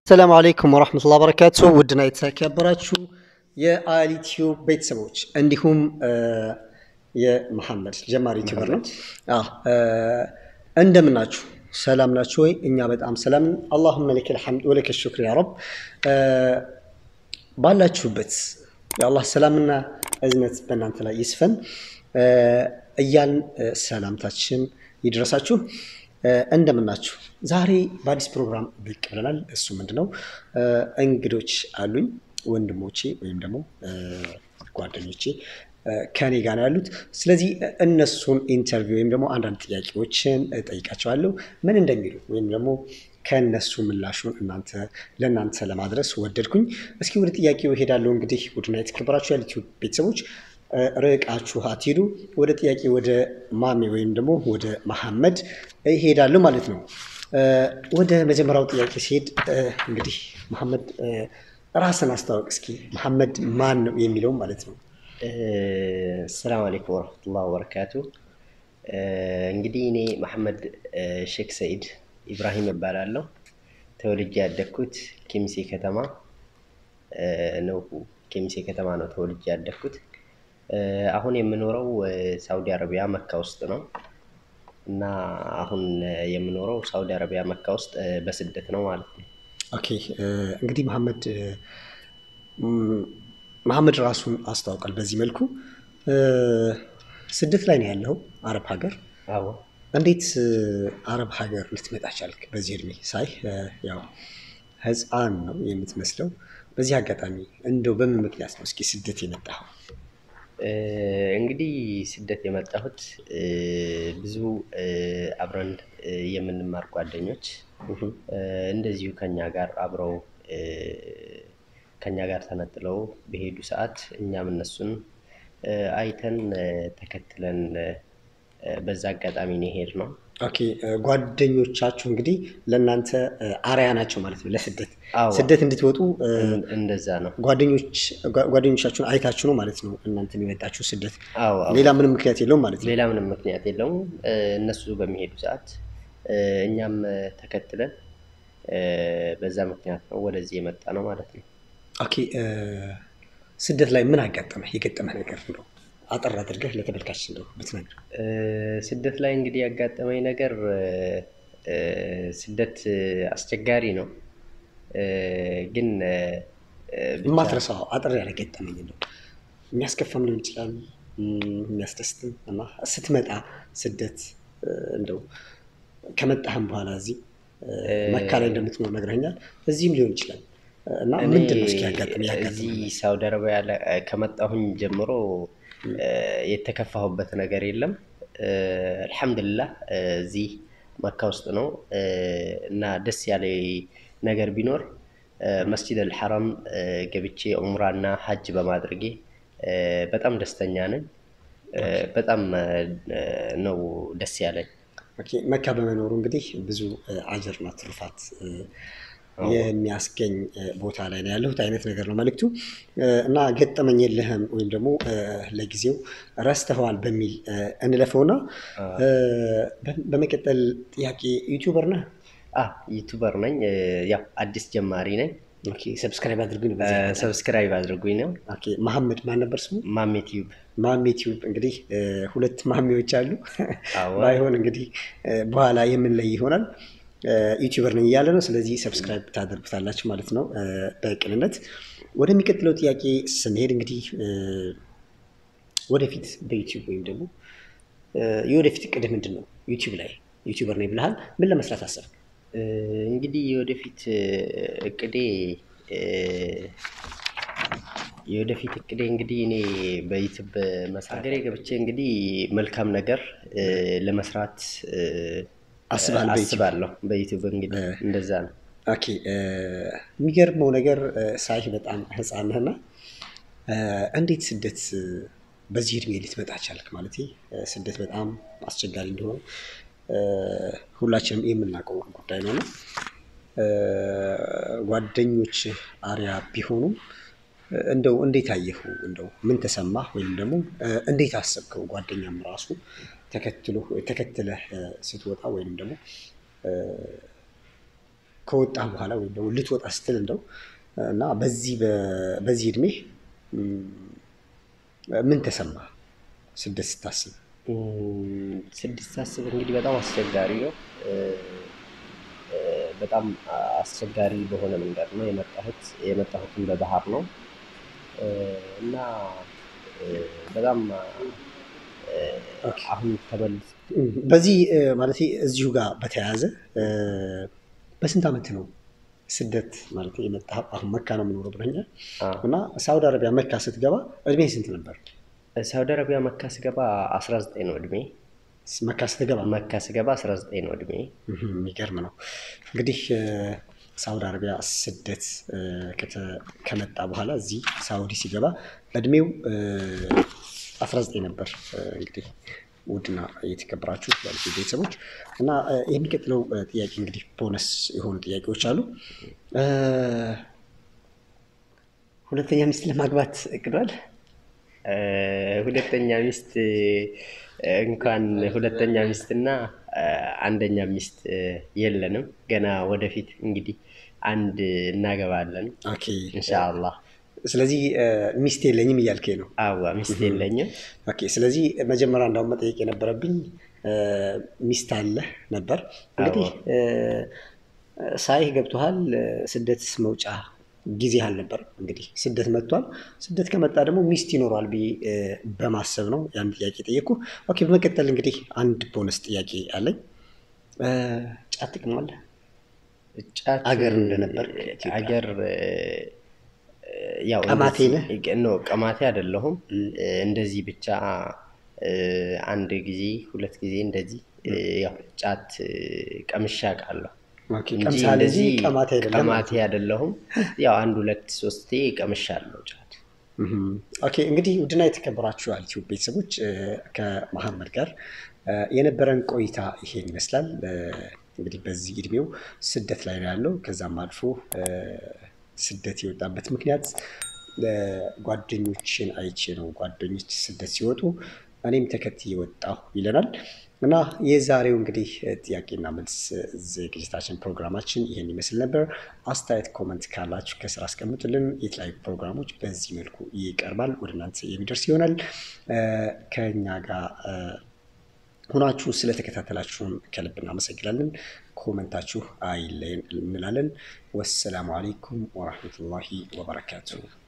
ሰላም አለይኩም ወራህመቱላሂ ወበረካቱ ውድና የተከበራችሁ የአሊ ቲዩብ ቤተሰቦች እንዲሁም የመሐመድ ጀማሪ ዩቲዩበር ነው። አዎ እንደምን ናችሁ? ሰላም ናችሁ ወይ? እኛ በጣም ሰላም ነን። አላሁመ ለከል ሐምድ ወለከ ሹክር ያ ረብ። ባላችሁበት የአላህ ሰላምና እዝነት በእናንተ ላይ ይስፈን እያልን ሰላምታችን ይድረሳችሁ። እንደምናችሁ ዛሬ በአዲስ ፕሮግራም ብቅ ብለናል። እሱ ምንድነው እንግዶች አሉኝ ወንድሞቼ ወይም ደግሞ ጓደኞቼ ከኔ ጋር ነው ያሉት። ስለዚህ እነሱን ኢንተርቪው ወይም ደግሞ አንዳንድ ጥያቄዎችን ጠይቃቸዋለሁ ምን እንደሚሉ ወይም ደግሞ ከእነሱ ምላሹን እናንተ ለእናንተ ለማድረስ ወደድኩኝ። እስኪ ወደ ጥያቄው እሄዳለሁ። እንግዲህ ውድና የተከበራችሁ የዩቲዩብ ቤተሰቦች ርቃችሁ አትሄዱ። ወደ ጥያቄ ወደ ማሜ ወይም ደግሞ ወደ መሐመድ ይሄዳሉ ማለት ነው። ወደ መጀመሪያው ጥያቄ ሲሄድ እንግዲህ መሐመድ ራስን አስተዋወቅ እስኪ። መሐመድ ማን ነው የሚለውም ማለት ነው። ሰላም አለይኩም ወረህመቱላህ ወበረካቱ። እንግዲህ እኔ መሐመድ ሼክ ሰኢድ ኢብራሂም እባላለሁ። ተወልጄ ያደግኩት ኬሚሴ ከተማ ነው። ኬሚሴ ከተማ ነው ተወልጄ ያደግኩት። አሁን የምኖረው ሳውዲ አረቢያ መካ ውስጥ ነው እና አሁን የምኖረው ሳውዲ አረቢያ መካ ውስጥ በስደት ነው ማለት ነው። ኦኬ እንግዲህ መሐመድ መሐመድ ራሱን አስተዋውቃል በዚህ መልኩ። ስደት ላይ ነው ያለው አረብ ሀገር። አዎ እንዴት አረብ ሀገር ልትመጣ ቻልክ? በዚህ እድሜ ሳይ ያው ህፃን ነው የምትመስለው። በዚህ አጋጣሚ እንደው በምን ምክንያት ነው እስኪ ስደት የመጣኸው? እንግዲህ ስደት የመጣሁት ብዙ አብረን የምንማር ጓደኞች እንደዚሁ ከኛ ጋር አብረው ከኛ ጋር ተነጥለው በሄዱ ሰዓት እኛም እነሱን አይተን ተከትለን በዛ አጋጣሚ ነው የሄድነው። ኦኬ ጓደኞቻችሁ እንግዲህ ለእናንተ አርያ ናቸው ማለት ነው ለስደት አዎ። ስደት እንድትወጡ እንደዛ ነው። ጓደኞች ጓደኞቻችሁን አይታችሁ ነው ማለት ነው እናንተ የመጣችሁ ስደት። አዎ አዎ። ሌላ ምንም ምክንያት የለውም ማለት ነው። ሌላ ምንም ምክንያት የለውም። እነሱ በሚሄዱ ሰዓት እኛም ተከትለን በዛ ምክንያት ነው ወደዚህ የመጣ ነው ማለት ነው። ኦኬ ስደት ላይ ምን አጋጠመህ? የገጠመህ ነገር እንደው አጠር አድርገህ ለተመልካች እንደው ብትነግር። ስደት ላይ እንግዲህ ያጋጠመኝ ነገር ስደት አስቸጋሪ ነው፣ ግን ብቻ የማትረሳው አጠር ያለ ገጠመኝ እንደው የሚያስከፋም ሊሆን ይችላል እም፣ የሚያስደስትም እና ስትመጣ ስደት እንደው ከመጣህም በኋላ እዚህ መካ ላይ እንደምትኖር ነግረኛል። እዚህም ሊሆን ይችላል እና እኔ ምንድን ነው እስኪ ያጋጥም እዚህ ያጋጥም ሳውዲ አረቢያ ላይ ከመጣሁኝ ጀምሮ የተከፋሁበት ነገር የለም። አልሐምዱሊላህ እዚህ መካ ውስጥ ነው እና ደስ ያለ ነገር ቢኖር መስጂድ አልሐራም ገብቼ ዑምራና ሀጅ በማድረጌ በጣም ደስተኛ ነኝ። በጣም ነው ደስ ያለኝ። ኦኬ፣ መካ በመኖሩ እንግዲህ ብዙ አጅርና ትሩፋት የሚያስገኝ ቦታ ላይ ነው ያለሁት አይነት ነገር ነው መልዕክቱ። እና ገጠመኝ የለህም ወይም ደግሞ ለጊዜው ረስተኸዋል በሚል እንለፈውና በመቀጠል ጥያቄ ዩቲዩበር ነህ? አ ዩቱበር ነኝ። ያው አዲስ ጀማሪ ነኝ። ኦኬ፣ ሰብስክራይብ አድርጉኝ። በዚህ አጋጣሚ። ሰብስክራይብ አድርጉኝ ነው ኦኬ፣ መሐመድ ማን ነበር ስሙ? ማሜ ቲዩብ። ማሜ ቲዩብ እንግዲህ ሁለት ማሜዎች አሉ። አዎ። ባይሆን እንግዲህ በኋላ የምንለይ ይሆናል። ዩቲዩበር ነኝ እያለ ነው። ስለዚህ ሰብስክራይብ ታደርጉታላችሁ ማለት ነው በቅንነት። ወደሚቀጥለው ጥያቄ ስንሄድ እንግዲህ ወደፊት በዩቲዩብ ወይም ደግሞ የወደፊት እቅድህ ምንድን ነው? ዩቲዩብ ላይ ዩቲዩበር ነኝ ብለሃል። ምን ለመስራት አሰብክ? እንግዲህ የወደፊት እቅዴ የወደፊት እቅዴ እንግዲህ እኔ በዩቱብ መስራት ሀገሬ ገብቼ እንግዲህ መልካም ነገር ለመስራት አስባለሁ በዩቲዩብ? አስባለሁ በዩቱብ እንግዲህ እንደዛ ነው። ኦኬ የሚገርመው ነገር ሳይህ በጣም ህፃን ነህና እንዴት ስደት በዚህ እድሜ ልትመጣ ቻልክ? ማለት ስደት በጣም አስቸጋሪ እንደሆነ ሁላችንም የምናውቀው ጉዳይ ነው እና ጓደኞች አሪያ ቢሆኑም እንደው እንዴት አየሁ? እንደው ምን ተሰማህ? ወይም ደግሞ እንዴት አሰብከው? ጓደኛም ራሱ ተከትሎ ተከትለህ ስትወጣ ወይም ደግሞ ከወጣ በኋላ ወይም ደግሞ ልትወጣ ስትል እንደው እና በዚህ በ- በዚህ እድሜ እም፣ ምን ተሰማ ስደት ስታስብ? እም፣ ስድስት ሳስብ እንግዲህ በጣም አስቸጋሪ ነው። እ፣ እ፣ በጣም አስቸጋሪ በሆነ መንገድ ነው የመጣሁት። የመጣሁትን በባህር ነው እ፣ እና እ፣ በጣም እ፣ አሁን ተመልስ በዚህ ማለት እዚሁ ጋር በተያያዘ እ፣ በስንት ዓመት ነው ስደት ማለት የመጣኸው? አሁን መካ ነው የምኖረው ብለኛል አዎ። እና ሳውዲ አረቢያ መካ ስትገባ እድሜ ስንት ነበር? ሳውዲ አረቢያ መካ ስገባ 19 ነው እድሜ። መካ ስትገባ መካ ስገባ 19 ነው እድሜ። እህም፣ የሚገርም ነው እንግዲህ እ፣ ሳውዲ አረቢያ ስደት እ፣ ከተ- ከመጣ በኋላ እዚህ ሳውዲ ሲገባ እድሜው እ፣ 19 ነበር። እ፣ እንግዲህ ውድና የተከበራችሁ ያሉት ቤተሰቦች እና እ፣ የሚቀጥለው እ፣ ጥያቄ እንግዲህ ቦነስ የሆኑ ጥያቄዎች አሉ። እ፣ ሁለተኛ ሚስት ለማግባት እቅዷል? እ፣ ሁለተኛ ሚስት እ፣ እንኳን ሁለተኛ ሚስትና እ፣ አንደኛ ሚስት እ፣ የለንም። ገና ወደፊት እንግዲህ አንድ እናገባለን ኦኬ። ኢንሻአላህ። ስለዚህ እ፣ ሚስት የለኝም እያልከኝ ነው? አዋ ሚስት የለኝም። ኦኬ ስለዚህ መጀመሪያ እንዳውም መጠየቅ የነበረብኝ እ፣ ሚስት አለ ነበር። እንግዲህ እ፣ ሳይህ ገብቶሃል። እ፣ ስደት መውጫ ጊዜ አልነበር። እንግዲህ ስደት መጥቷል። ስደት ከመጣ ደግሞ ሚስት ይኖረዋል ብዬ እ፣ በማሰብ ነው ያን ጥያቄ ጠየቅኩ። ኦኬ በመቀጠል እንግዲህ አንድ ቦነስ ጥያቄ አለኝ። እ፣ ጫት ትቅማለህ? ጫት አገር እንደነበር ኢትዮጵያ። አገር እ፣ ያው ቀማቴ እንደዚህ- ኖ ቀማቴ አይደለሁም። እንደዚህ ብቻ እ፣ አንድ ጊዜ ሁለት ጊዜ እንደዚህ እ፣ ያው ጫት እ፣ ቀምሼ አውቃለሁ ኦኬ እንጂ ቀምሳል እንጂ እንደዚህ ቀማቴ አይደለም። ቀማቴ አይደለሁም። ያው አንድ ሁለት ሶስቴ ቀምሻለሁ ጫት። እህም። ኦኬ እንግዲህ ውድና የተከበራችሁ ዩቲዩብ ቤተሰቦች እ፣ ከመሐመድ ጋር እ፣ የነበረን ቆይታ ይሄን ይመስላል። እ፣ እንግዲህ በዚህ እድሜው ስደት ላይ ነው ያለው። ከዛም አልፎ እ፣ ስደት የወጣበት ምክንያት እ፣ ጓደኞችን አይቼ ነው። ጓደኞች ስደት ሲወጡ እኔም ተከትዬ ወጣሁ ይለናል። እና የዛሬው እንግዲህ ጥያቄና መልስ ዝግጅታችን ፕሮግራማችን ይህን ይመስል ነበር። አስተያየት ኮመንት ካላችሁ ከስራ አስቀምጡልን። የተለያዩ ፕሮግራሞች በዚህ መልኩ ይቀርባል፣ ወደ እናንተ የሚደርስ ይሆናል። እ፣ ከእኛ ጋር እ፣ ሁናችሁ ስለተከታተላችሁን ከልብ እናመሰግናለን። ኮመንታችሁ አይለየን እንላለን። ወሰላሙ አሌይኩም ወራህመቱላሂ ወበረካቱሁ።